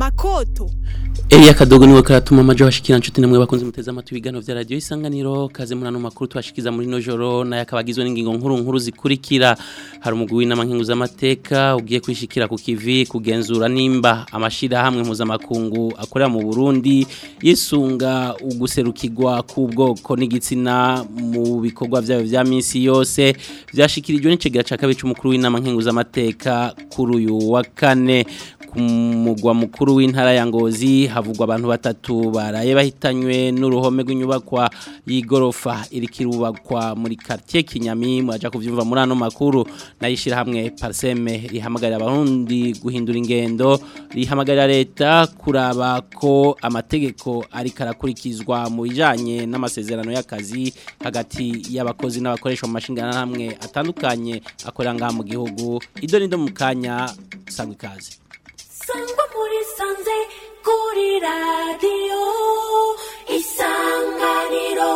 makoto Elia Kadogo niwe karatuma amajo bashikira nshuti namwe bakunze muteza amatwi bigano vya radio isanganiro kaze murano makuru twashikiza muri no joro na yakabagizwe n'ingingo nkuru nkuru zikurikira hari umugwi w'inama nkingu z'amateka ugiye kwishikira ku kivi kugenzura nimba amashira hamwe mpuzamakungu akorera mu Burundi yisunga uguserukirwa k'ubwoko n'igitsina mu bikorwa vyayo vya minsi yose vyashikirijwe n'icegera ca kabiri c'umukuru w'inama nkingu z'amateka kuri uyu wa kane ku mugwa mukuru w'intara ya Ngozi havugwa abantu batatu baraye bahitanywe n'uruhome rw'inyubakwa y'igorofa irikirubakwa muri quartier Kinyami mwaja kuvyumva muri ano makuru nayishira hamwe Parseme rihamagarira abarundi guhindura ingendo rihamagarira leta kuraba ko amategeko ari karakurikizwa mu bijanye n'amasezerano y'akazi hagati y'abakozi n'abakoresha mu mashingana hamwe atandukanye akorera ngaha mu gihugu ido nido mu kanya sangwe kazi sangwa muri sanze kuri radiyo isanganiro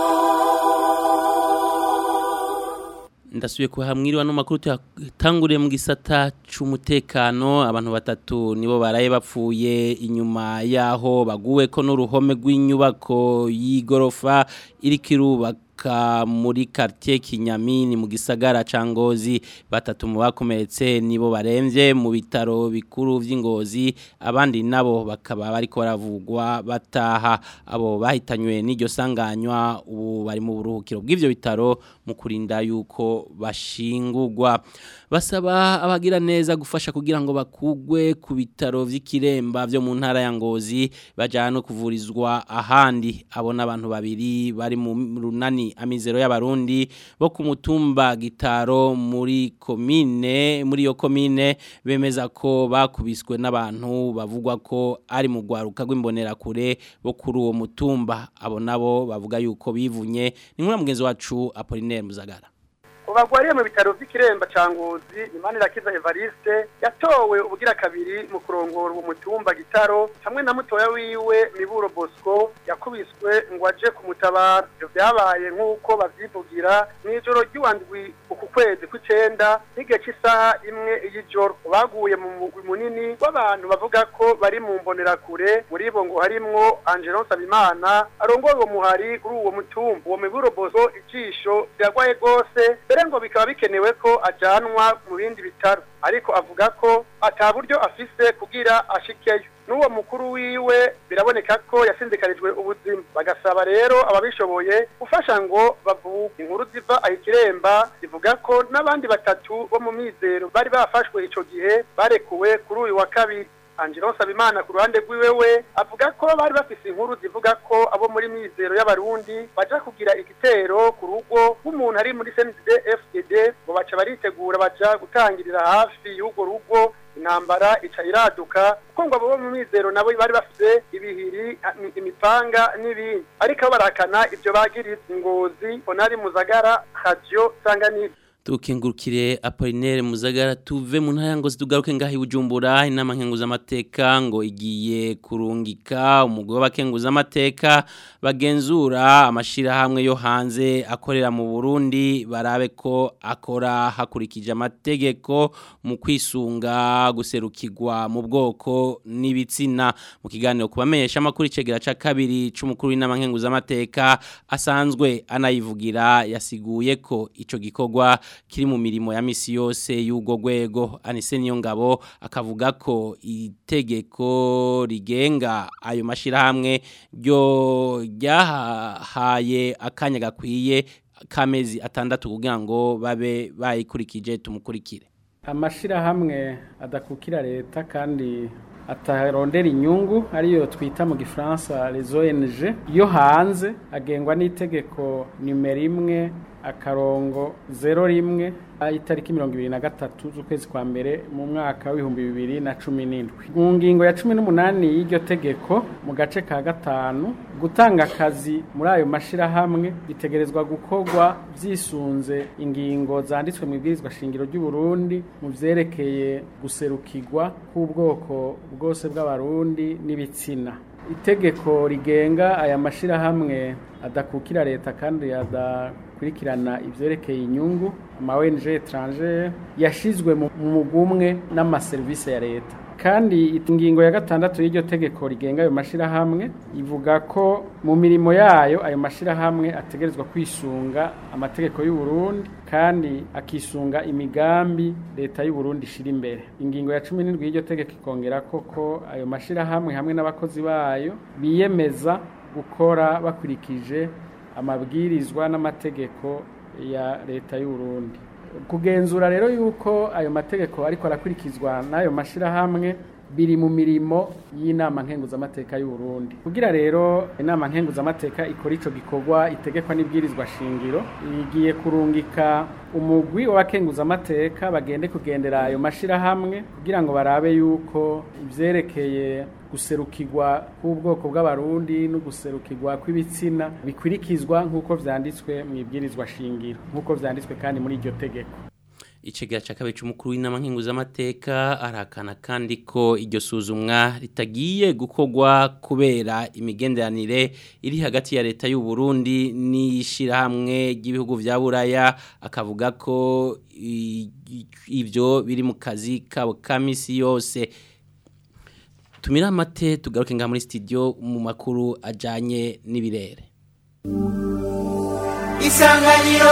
ndasubiye kuhamwiriwa no makuru tuyatanguriye mu gisata c'umutekano abantu batatu nibo baraye bapfuye inyuma yaho baguwe ko n'uruhome rw'inyubako y'igorofa irikirubaka ka muri quartier Kinyami ni mu gisagara ca Ngozi batatu mu bakomeretse nibo baremvye mu bitaro bikuru vy'Ingozi abandi nabo bakaba bariko baravugwa bataha abo bahitanywe n'iryo sanganywa ubu bari mu buruhukiro bw'ivyo bitaro mu kurinda yuko bashingurwa basaba abagira neza gufasha kugira ngo bakugwe ku bitaro vy'ikiremba vyo mu ntara ya Ngozi bajana kuvurizwa ahandi abona abantu babiri bari mu runani amizero y'abarundi bo ku mutumba gitaro muri komine muri yo komine bemeza ko bakubiswe n'abantu bavugwa ko ari mu gwaruka rw'imbonerakure bo kuri uwo mutumba abo nabo bavuga yuko bivunye ni nk'ura mugenzi wacu Apollinaire Muzagara ubagwariye mu bitaro vy'ikiremba ca Ngozi Imanirakiza Evariste yatowe ubugira kabiri mu kurongora uwo mutumba gitaro hamwe na mutoya wiwe Miburo Bosco yakubiswe ngo aje kumutabara ivyo vyabaye nk'uko bavyivugira mw'ijoro ry'uwandwi uku kwezi kw'icenda n'igihe c'isaha imwe y'ijoro baguye mu mugwi munini w'abantu bavuga ko bari mu mbonerakure muri bo ngo harimwo Angelon Sabimana arongoye uwo muhari kuri uwo mutumba uwo Miburo Bosco ijisho riragwaye gose mbere ngo bikaba bikenewe ko ajanwa mu bindi bitaro ariko avuga ko ata buryo afise kugira ashikeyo n'uwo mukuru wiwe biraboneka ko yasinzikarijwe ubuzima bagasaba rero ababishoboye gufasha ngo bavuge inkuru ziva ahikiremba zivuga ko n'abandi batatu bo mu mizero bari bafashwe ico gihe barekuwe kuri uyu wa kabiri Angelo Sabimana ku ruhande rwiwe we avuga ko bari bafise inkuru zivuga ko abo muri mizero y'abarundi baja kugira igitero ku rugo rw'umuntu ari muri CNDD FDD ngo baca baritegura baja gutangirira hafi y'urwo rugo intambara ica iraduka kuko ngo abo mu mizero nabo bari bafise ibihiri imipanga n'ibindi ariko barakana ivyo bagiriza ingozi onari muzagara radio sanganiro tukengurukire Apollinaire Muzagara tuve mu ntara ngo zidugaruke ngahi bujumbura inama nkenguza amateka ngo igiye kurungika umugwe w'abakenguza amateka bagenzura amashira hamwe yo hanze akorera mu Burundi barabe ko akora hakurikije amategeko mu kwisunga guserukirwa mu bwoko n'ibitsina mu kiganiro kubamenyesha amakuru icegera ca kabiri c'umukuru w'inama nkenguza amateka asanzwe anayivugira yasiguye ko ico gikorwa kiri mu mirimo ya misi yose y'ubwo rwego anise niyo ngabo akavuga ko itegeko rigenga ayo mashirahamwe ryo ryahaye akanya gakwiye kamezi atandatu kugira ngo babe bayikurikije tumukurikire amashirahamwe adakukira leta kandi atarondera inyungu ariyo twita mu gifaransa les ONG yo hanze agengwa n'itegeko nimero imwe akarongo zero rimwe itariki mirongo ibiri na gatatu z'ukwezi kwa mbere mu mwaka w'ibihumbi bibiri na cumi n'indwi mu ngingo ya cumi n'umunani y'iryo tegeko mu gace ka gatanu gutanga akazi muri ayo mashirahamwe bitegerezwa gukorwa vyisunze ingingo zanditswe mu ibwirizwa shingiro ry'u Burundi mu vyerekeye guserukirwa k'ubwoko bwose bw'abarundi n'ibitsina itegeko rigenga aya mashirahamwe adakukira leta kandi adakurikirana ivyerekeye inyungu ama ONG étrangère yashizwe mu mugumwe n'amaserivisi ya leta kandi ingingo ya gatandatu y'iryo tegeko rigenga ayo mashirahamwe ivuga ko mu mirimo yayo ayo mashirahamwe ategerezwa kwisunga amategeko y'u Burundi kandi akisunga imigambi leta y'u Burundi ishira imbere ingingo ya 17 y'iryo tegeko ikongera koko ayo mashirahamwe hamwe n'abakozi bayo biyemeza gukora bakurikije amabwirizwa n'amategeko ya leta y'u Burundi kugenzura rero yuko ayo mategeko ariko arakurikizwa n'ayo mashirahamwe biri mu mirimo y'inama nkenguzamateka y'u Burundi kugira rero inama nkenguzamateka ikora ico gikorwa itegekwa n'ibwirizwa shingiro igiye kurungika umugwi w'abakenguzamateka bagende kugendera ayo mashirahamwe kugira ngo barabe yuko ivyerekeye guserukirwa k'ubwoko bw'abarundi no guserukirwa kw'ibitsina bikurikizwa nk'uko vyanditswe mu ibwirizwa shingiro nk'uko vyanditswe kandi muri iryo tegeko Ichegera cha kabiri c'umukuru w'inama nkenguzamateka arakana kandi ko iryo suzumwa ritagiye gukorwa kubera imigenderanire iri hagati ya leta y'u Burundi n'ishirahamwe ry'ibihugu vya Buraya akavuga ko i- i- ivyo biri mu kazi kabo kamisi yose tumira amate tugaruke ngaha muri studio mu makuru ajanye n'ibirere isanganiro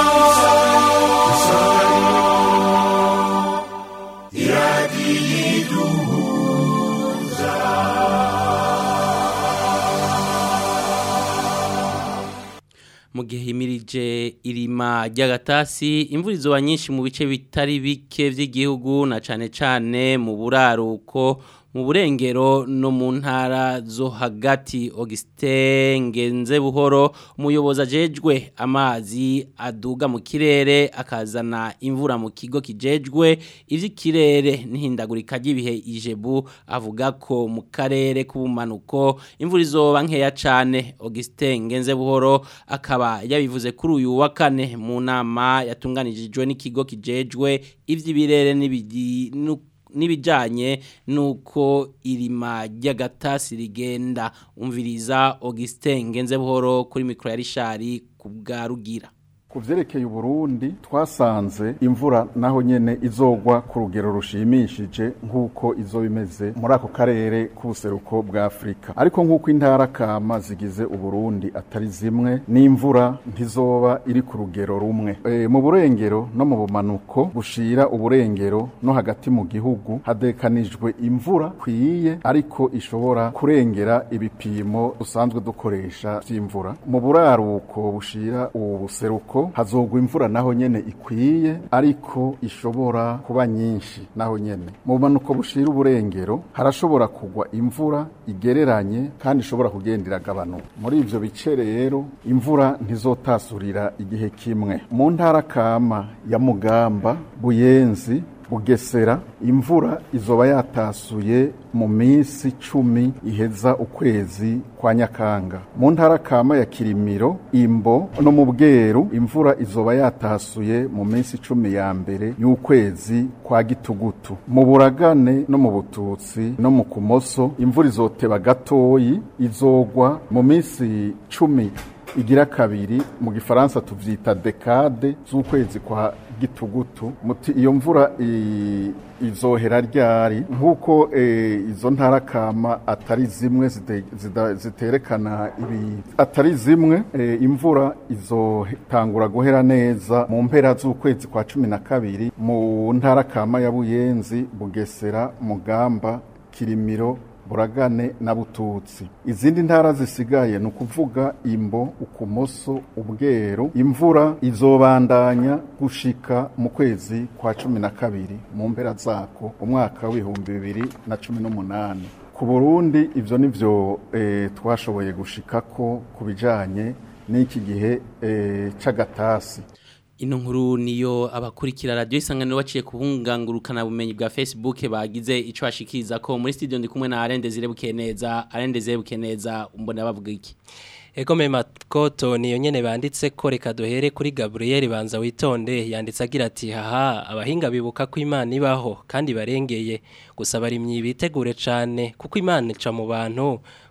mu gihe himirije irima ry'agatasi imvura izoba nyinshi mu bice bitari bike by'igihugu na cane cane mu buraruko mu burengero no mu ntara zo hagati Augustin Ngenze buhoro umuyobozi ajejwe amazi aduga mu kirere akazana imvura mu kigo kijejwe ivy'ikirere n'ihindagurika ry'ibihe ijebu avuga ko mu karere k'ubumanuko imvura izoba nkeya cane Augustin Ngenze buhoro akaba yabivuze kuri uyu wa kane mu nama yatunganijwe n'ikigo kijejwe ivy'ibirere n'ibidi nu- n'ibijanye nuko irima ry'agatasi rigenda umviriza Augustin Ngenze buhoro kuri mikro ya Rishari ku bwa Rugira ku vyerekeye uburundi twasanze imvura naho nyene izogwa ku rugero rushimishije nk'uko izoba imeze muri ako karere k'ubuseruko bwa afurika ariko nk'uko intara kama zigize uburundi atari zimwe n'imvura ntizoba iri ku rugero rumwe e, mu burengero no mu bumanuko bushira uburengero no hagati mu gihugu hadekanijwe imvura kwiye ariko ishobora kurengera ibipimo dusanzwe dukoresha vy'imvura mu buraruko bushira ubu buseruko hazogwa imvura naho nyene ikwiye ariko ishobora kuba nyinshi naho nyene mu bumanuko bushira uburengero harashobora kugwa imvura igereranye kandi ishobora kugenda iragabanuka muri ivyo bice rero imvura ntizotasurira igihe kimwe mu ntara kama ya mugamba buyenzi bugesera imvura izoba yatasuye mu minsi cumi iheza ukwezi kwa nyakanga mu ntara kama ya kirimiro imbo no mu bweru imvura izoba yatasuye mu minsi cumi ya mbere y'ukwezi kwa gitugutu mu buragane no mu bututsi no mu kumoso imvura izoteba gatoyi izogwa mu minsi cumi igira kabiri mu gifaransa tuvyita dekade z'ukwezi kwa gitugutu muti iyo mvura i- izohera ryari nk'uko eh, izo ntara kama atari zimwe zite- zida- ziterekana ibi atari zimwe eh, imvura izotangura guhera neza mu mpera z'ukwezi kwa cumi na kabiri mu ntara kama ya buyenzi bugesera mugamba kirimiro buragane na bututsi izindi ntara zisigaye ni ukuvuga imbo ukumoso ubweru imvura izobandanya gushika mu kwezi kwa cumi na kabiri mu mpera zako umwaka w'ibihumbi bibiri na cumi n'umunani ku burundi ivyo nivyo eh, twashoboye gushikako ku bijanye n'iki gihe eh, c'agatasi Ino nkuru niyo abakurikira radio isanganiro baciye kubungangurukana bumenyi bwa Facebook bagize ico bashikiriza ko muri studio ndi kumwe na Arende Zirebuke neza Arende Zirebuke neza umbona bavuga iki Ego mema koto niyo nyene banditse ko reka duhere kuri Gabriel banza witonde yanditse agira ati haha abahinga bibuka ko Imana ibaho kandi barengeye gusa bari myibitegure cane kuko Imana ica mu bantu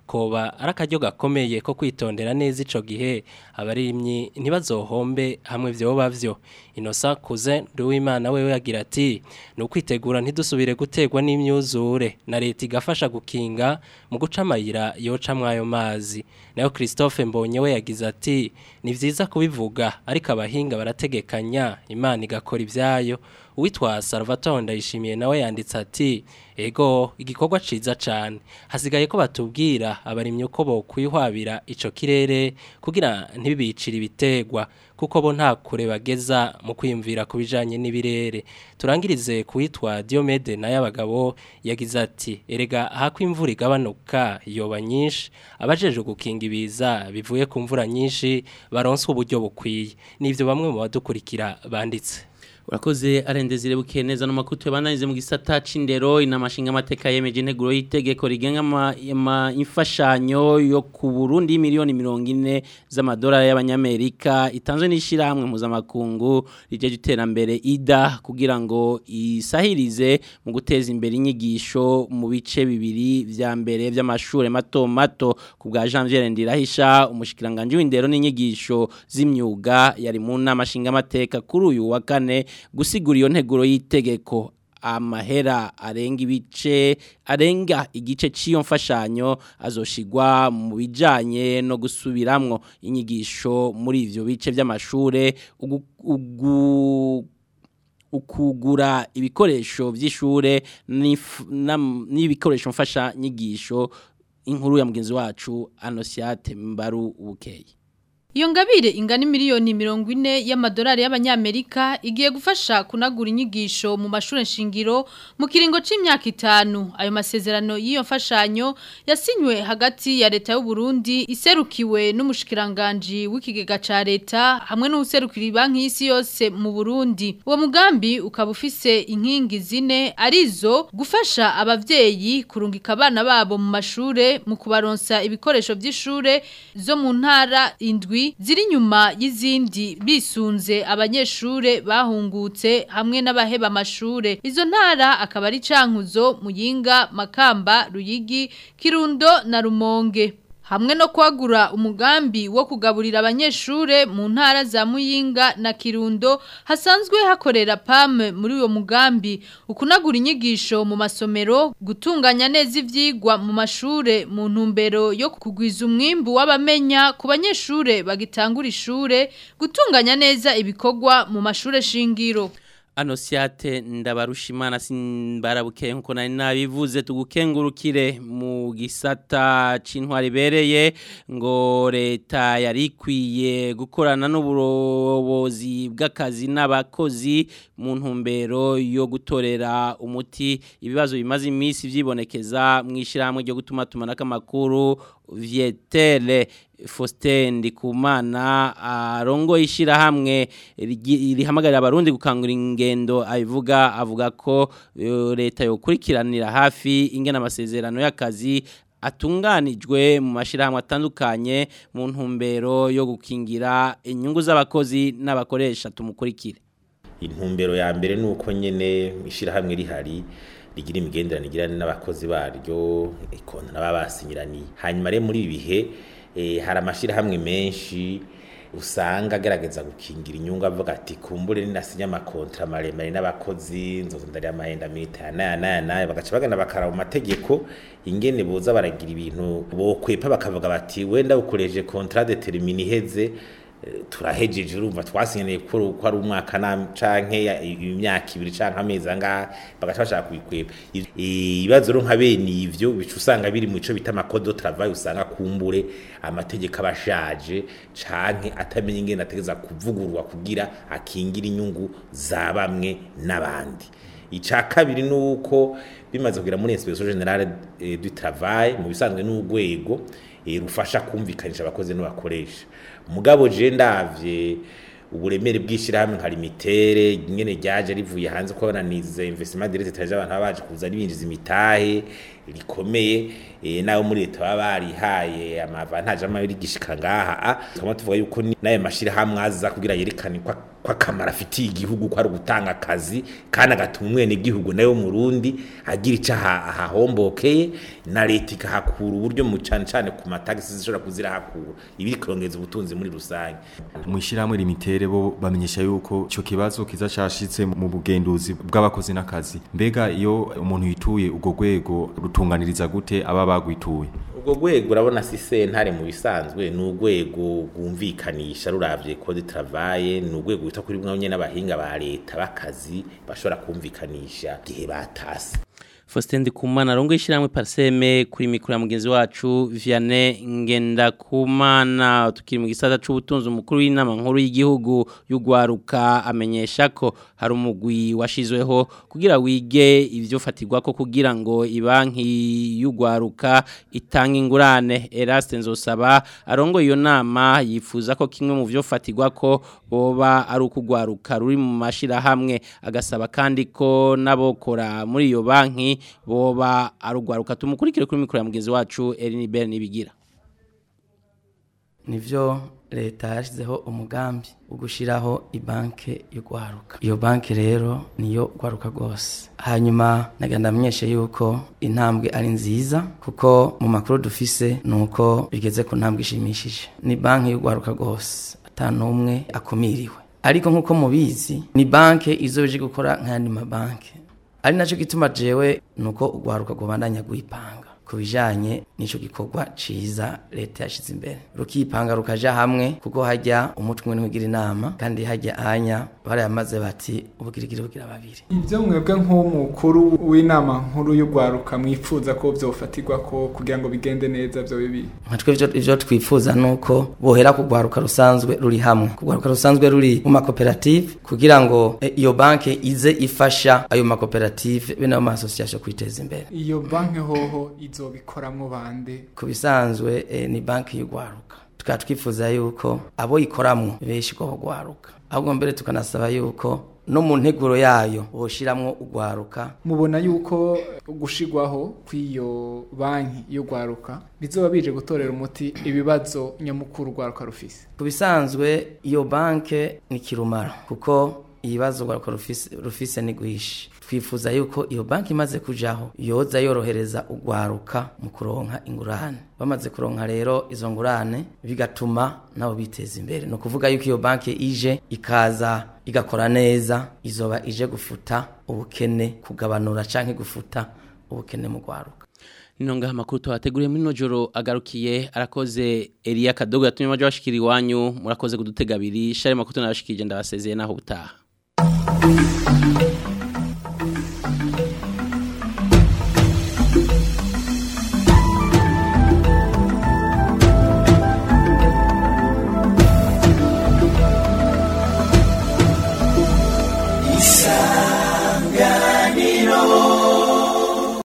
koba ari akaryo gakomeye ko kwitondera neza ico gihe abarimyi ntibazohombe hamwe vyoba vyo inosa kuze Nduwimana wewe yagira ati ni ukwitegura ntidusubire gutegwa n'imyuzure na leta igafasha gukinga mu guca amayira yocamwo ayo mazi nayo Christophe Mbonye we yagize ati ni vyiza kubivuga ariko abahinga barategekanya imana igakora ivyayo uwitwa Salvatore ndayishimiye nawe yanditse ati ego igikorwa ciza cane hasigaye ko batubwira abarimyi uko bokwihwabira ico kirere kugira ntibibicire ibitegwa kuko bo nta kure bageza mu kwiyumvira ku bijanye n'ibirere turangirize kuwitwa Diomede naye abagabo yagize ati erega hako imvura igabanuka yoba nyinshi abajeje gukinga ibiza bivuye ku mvura nyinshi baronswe uburyo bukwiye nivyo bamwe mu badukurikira banditse urakoze arendezire buke neza no makutu yabananize mu gisata c'indero inamashinga amateka yemeje integuro y'itegeko rigenga ama- ama- imfashanyo yo ku Burundi miliyoni mirongo ine z'amadolari y'abanyamerika itanzwe n'ishirahamwe mpuzamakungu rijeje iterambere ida kugira ngo isahirize mu guteza imbere inyigisho mu bice bibiri vya mbere vy'amashure mato mato ku bwa Janvier Ndirahisha umushikiranganje w'indero n'inyigisho z'imyuga yari mu nama nshinga amateka kuri uyu wa kane gusigura iyo nteguro y'itegeko amahera arenga ibice arenga igice cy'iyo mfashanyo azoshigwa mu bijanye no gusubiramwo inyigisho muri ivyo bice by'amashure ugu- ugu- ukugura ibikoresho by'ishure n'if- nam- n'ibikoresho mfasha nyigisho inkuru ya mugenzi wacu Anosiate Mbaru Bukeye Iyo ngabire ingana miliyoni mirongo ine y'amadolari y'abanyamerika igiye gufasha kunagura inyigisho mu mashuri nshingiro mu kiringo c'imyaka itanu ayo masezerano y'iyo mfashanyo yasinywe hagati ya leta y'u Burundi iserukiwe n'umushikiranganje w'ikigega ca leta hamwe n'userukira banki y'isi yose mu Burundi uwo mugambi ukaba ufise inkingi zine arizo gufasha abavyeyi kurungika abana babo mu mashure mu kubaronsa ibikoresho by'ishure zo mu ntara indwi ziri nyuma y'izindi bisunze abanyeshure bahungutse hamwe n'abaheba amashure izo ntara akaba ari cankuzo muyinga makamba ruyigi kirundo na rumonge hamwe no kwagura umugambi wo kugaburira abanyeshure mu ntara za Muyinga na Kirundo hasanzwe hakorera PAM muri uwo mugambi ukunagura inyigisho mu masomero gutunganya neza ivyigwa mu mashure mu ntumbero yo kugwiza umwimbu w'abamenya ku banyeshure bagitangura ishure gutunganya neza ibikorwa mu mashure shingiro Anosiate ndabarushimana simbarabuke nkuko nari nabivuze tugukengurukire mu gisata c'intwari bereye ngo leta yari ikwiye gukorana n'uburobozi bw'akazi n'abakozi mu ntumbero yo gutorera umuti ibibazo bimaze iminsi vyibonekeza mu ishyirahamwe ryo gutuma tumanako amakuru Vietere Faustin Ndikumana arongo ishirahamwe rigi- rihamagarira abarundi gukangura ingendo abivuga avuga ko eh, leta yokurikiranira hafi ingena amasezerano y'akazi atunganijwe mu mashirahamwe atandukanye mu ntumbero yo gukingira inyungu z'abakozi n'abakoresha tumukurikire intumbero ya mbere ni uko nyine ishyirahamwe rihari rigira imigenderanire igirana n'abakozi baryo ikona n'ababa basinyiraniye hanyuma rero muri ibi bihe eh, hari amashyirahamwe menshi usanga agerageza gukingira inyungu avuga ati kumbure ninasinya amakontra maremare n'abakozi nzoza ndari amahenda mita naya naya naya bagaca bagana bakara mu mategeko ingene boza baragira ibintu bokwepa bakavuga bati wenda ukoresheje kontra determine iheze eh, turahejeje urumva twasinyaniye ko ko ari umwaka na canke ya- imyaka ibiri canke amezi angaha bagaca bashaka kubikwepa Iv- ibibazo rero nka bene ivyo bica usanga biri mu ico bita amakodo travail usanga kumbure amategeko abashaje canke atamenya ingene ategeza kuvugurwa kugira akingira inyungu za bamwe n'abandi ica kabiri nuko bimaze kugira muri inspection generale eh, du travail mu bisanzwe n'urwego eh, rufasha kumvikanisha abakozi n'abakoresha mugabo je ndavye uburemere bw'ishirahamwe nka limitere nyene ryaje rivuye hanze ko bananize investment direct taje abantu baba baje kuza ribinjiza imitahe rikomeye eh, nayo muri leta baba barihaye amavantaje amabiri gishika ngaha ah, tukaba tuvuga yuko ni- n'ayo mashirahamwe aza kugira yerekane kwa ko akamaro afitiye igihugu ko ari ugutanga akazi kandi agatuma umwene igihugu nawe murundi agira icyo aha- ahahombokeye na leta ikahakura uburyo mu cyane cyane ku matagisi zishobora kuzirahakura ibi kurongeza ubutunzi muri rusange mu ishyirahamwe limitere bo bamenyesha yuko icyo kibazo kiza cyashitse mu bugenduzi bw'abakozi n'akazi mbega iyo umuntu yituye ubwo rwego rutunganiriza gute aba bagwituye ubwo rwego urabona si sentare mu bisanzwe ni urwego rwumvikanisha ruravye code travaye ni urwego rwita kuri bumwe nyene n'abahinga ba leta b'akazi bashobora kumvikanisha igihe batase Faustin Ndikumana arongo ishiramwe parseme kuri mikro ya mugenzi wacu Vianney Ngendakumana tukiri mu gisata c'ubutunzi umukuru w'inama nkuru y'igihugu y'ugwaruka amenyesha ko hari umugwi washizweho kugira wige ivyo fatirwa ko kugira ngo ibanki y'ugwaruka itanga ingurane Eraste Nzosaba arongo iyo nama yifuza ko kimwe mu vyo fatirwa ko boba ari ukugwaruka ruri mu mashira hamwe agasaba kandi ko nabokora muri iyo banki boba arugwaruka tumukurikire kuri mikoro ya mugenzi wacu Eline Bell nibigira nivyo leta yashyizeho umugambi wo gushyiraho ibanke y'urwaruka iyo banki rero niyo rwaruka rwose hanyuma nagenda amenyeshe yuko intambwe ari nziza kuko mu makuru dufise ni uko bigeze ku ntambwe ishimishije ni banki y'urwaruka rwose ata n'umwe akumiriwe ariko nk'uko mubizi ni banki izoje gukora nk'ayandi mabanki ari nacyo gituma jewe ni uko urwaruka rwabandanya rwipanga ku bijyanye n'icyo gikorwa cyiza leta yashyize imbere rukipanga rukaja hamwe kuko hajya umutwe umwe ntiwigira inama kandi hajya anya barayamaze bati ubugirigiri bugira babiri ibyo mwebwe nk'umukuru w'inama nkuru y'urwaruka mwifuza ko byofatirwa ko kugira ngo bigende neza byo bibi nka twe ivyo- ivyo twifuza ni uko bohera ku rwaruka rusanzwe ruri hamwe ku rwaruka rusanzwe ruri mu makoperative kugira ngo eh, iyo banki ize ifasha ayo makoperative be n'ayo masosiyasiyo kwiteza imbere iyo banki hoho izobikoramwo bande ku bisanzwe eh, ni banki y'urwaruka tukaba twifuza yuko abo ikoramwo benshi ko bagwaruka ahubwo mbere tukanasaba yuko no mu nteguro yayo boshiramwo urwaruka mubona yuko gushigwaho kw'iyo banki y'urwaruka bizoba bije gutorera umuti ibibazo nyamukuru urwaruka rufise ku bisanzwe iyo banki ni kirumara kuko ibibazo urwaruka rufise, rufise ni rwinshi twifuza yuko iyo banki imaze kujaho yoza yorohereza urwaruka mu kuronka ingurane bamaze kuronka rero izo ngurane bigatuma nabo biteza imbere ni ukuvuga yuko iyo banki ije ikaza igakora neza izoba ije gufuta ubukene kugabanura canke gufuta ubukene mu rwaruka Ninonga makuru twateguriye muri nojoro agarukiye arakoze Elia Kadogo yatumye majo bashikira iwanyu murakoze kudutega abiri share makuru nabashikije ndabasezeye naho butaha